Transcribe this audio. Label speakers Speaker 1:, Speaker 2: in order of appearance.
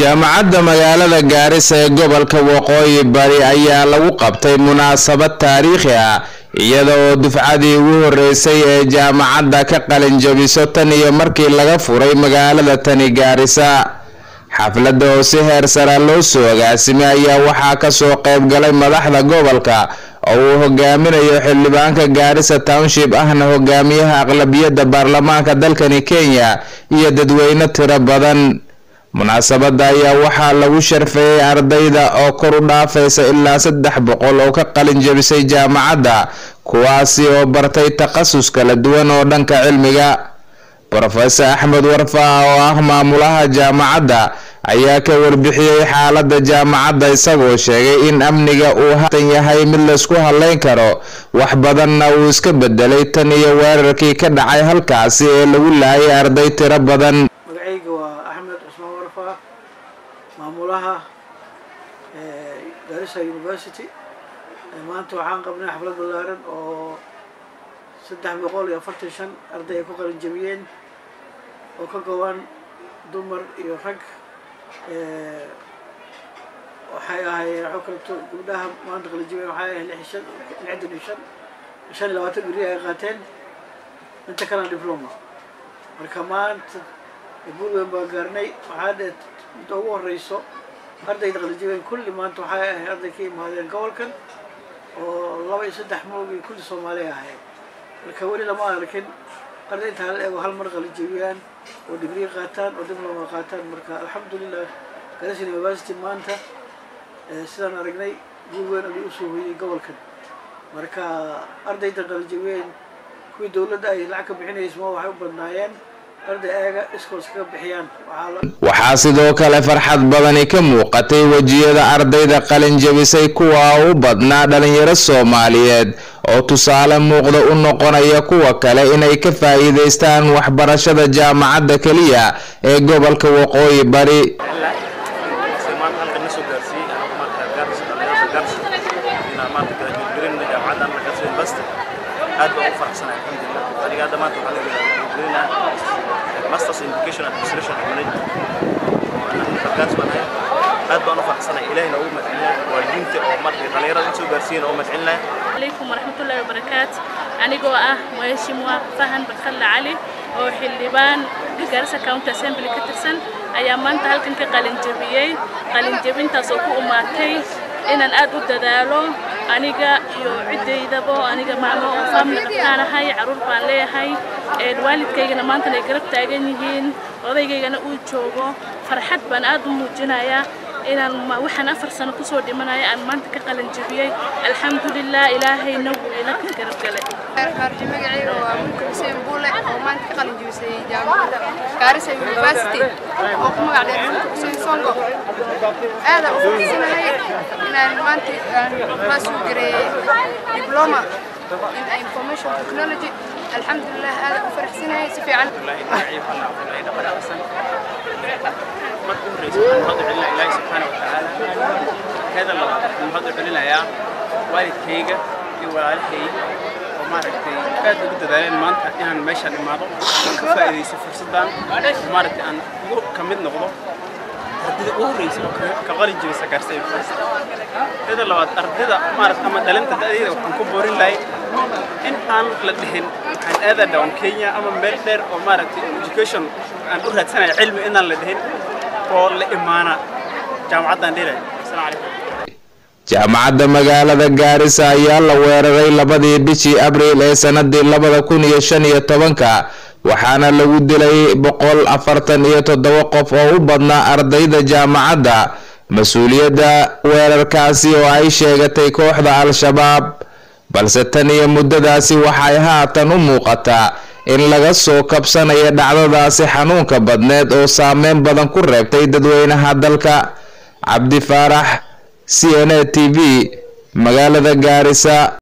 Speaker 1: jaamacadda magaalada gaarisa ee gobolka waqooyi bari ayaa lagu qabtay munaasabad taariikhi ah iyada oo dufcadii ugu horeysay ee jaamacadda ka qalin jabiso tan iyo markii laga furay magaalada tani gaarisa xafladda oo si heer sara loo soo agaasimay ayaa waxaa kasoo qayb galay madaxda gobolka oo uu hogaaminayo xildhibaanka gaarisa township ahna hogaamiyaha aqlabiyadda baarlamaanka dalkani kenya iyo dadweyne tiro badan munaasabadda ayaa waxaa lagu sharfeeyey ardayda oo kor u dhaafaysa ilaa saddex boqol oo ka qalin jabisay jaamacadda kuwaasi oo bartay takhasus kala duwan oo dhanka cilmiga rofeor axmed warfaa oo ah maamulaha jaamacadda ayaa ka warbixiyey xaaladda jaamacadda isagoo sheegay in amniga uu haatan yahay mid laysku hadleyn karo wax badanna uu iska bedelay tan iyo weerarkii ka dhacay halkaasi ee lagu laayay arday tiro badan
Speaker 2: magacayga waa axmed cusmaan warfaa maamulaha garissa university maanta waxaan qabnay xaflad ballaaran oo saddex boqol iyo afartan shan arday ay ku qalin jabiyeen oo ka kooban dumar iyo rag waxay ahaayeen waxoo kaleto gabdhaha maanta qalin jabiyeen waxay ahayd lix shan lixdan iyo shan shan iyo labaatan guri ay qaateen inta kalena diploma marka maanta guul weyn baa gaarnay waxaa dhee inta ugu horeyso ardayda qalin jabiyeen kulli maanta waxay ahayd arday ka imaadeen gobolkan oo laba iyo saddex moogi kulli soomaaliya ahayd marka weli lama arkin arday intaa la eego hal mar qalin jabiyaan oo digrii qaataan oo diploma qaataan marka alxamdulilah garis university maanta sidaan aragnay guul weyn ayuu usoo hoyey gobolkan marka ardayda qalin jabiyeen kuwii dowladda ay lacag ka bixinaysa ma waxay u badnaayeen arday eega iskoos kaga bixiyaan
Speaker 1: waxaa sidoo kale farxad badani ka muuqatay wejiyada ardayda qalin jabisay kuwa u badnaa dhalinyaro soomaaliyeed oo tusaale muuqda u noqonaya kuwa kale inay ka faa'iidaystaan waxbarashada jaamacadda keliya ee gobolka waqooyi bari
Speaker 3: aad baan u faraxsanahay alxamdulilah aniga hadda maanta waxaa lagelinaha masters in education administration and management halkaas baan ahay aad baan u faraxsanahay ilahina ugu madcelinaya waalidiinta oo markay dhalinyarada usoo gaarsiiyeen oo madcelinaya
Speaker 4: عليكم ورحمة الله وبركاته anigoo ah mheshimiwa fahan badkhalle cali oo xildhibaan garissa county assembly ka tirsan ayaa maanta halkan ka qalinjabiyey qalinjabintaas oo ku umaatay inaan aad u dadaalo aniga iyo ciddaydaba aniga maamo oo family qabtaanahay caruur baan leeyahay waalidkaygana maantana ay garab taagan yihiin odaygaygana uu joogo farxad baan aad u muujinayaa inaan waxaan afar sano kusoo dhimanaya aan maanta ka qalin jabiyey alxamdulilah ilaahayna wuu ila garab galay
Speaker 5: magacayga waa mulka xuseen buule oo maanta ka qalin jabisay jaamacadda gaarisa university oo ku magac dheer mulka xuseen songo aada u faraxsanahay inaan maanta class u gareeyey diploma in information technology alxamdulilah aada u faraxsanahay si fiican
Speaker 3: marka horeysa waxaan mahad u celinaya ilaahi subxaana watacaala heeda labaad waxaan mahad u celinayaa waalidkayga iyo walaalahay oo maaragtay aad ugu dadaaleen maanta inaan meeshaan imaado aan ka faa'iidayso fursaddan oo maaragtay aan ugu ka mid noqdo ardayda ugu horeysa oo ka qalin jabisa gaarsa university heeda labaad ardayda maaragta ama dhalinta da'deeda waxaan ku boorin lahay in aan la dhihin waxaan aadaa dhawan kenya ama meel dheer oo maaragtay education aan u raadsanaya cilmi inaan la dhihin oo la imaana jaamacaddan dhilay asalaamu calaykum
Speaker 1: jaamacadda magaalada gaarisa ayaa la weeraray labadii bishii abriil ee sanadii labada kun iyo shan iyo tobanka waxaana lagu dilay boqol afartan iyo toddoba qof oo u badnaa ardayda jaamacadda mas-uuliyadda weerarkaasi oo ay sheegatay kooxda al-shabaab balse tan iyo muddadaasi waxay haatan u muuqataa in laga soo kabsanayo dhacdadaasi xanuunka badneed oo saameyn badan ku reebtay dadweynaha dalka cabdi faarax c n a t v magaalada gaarisa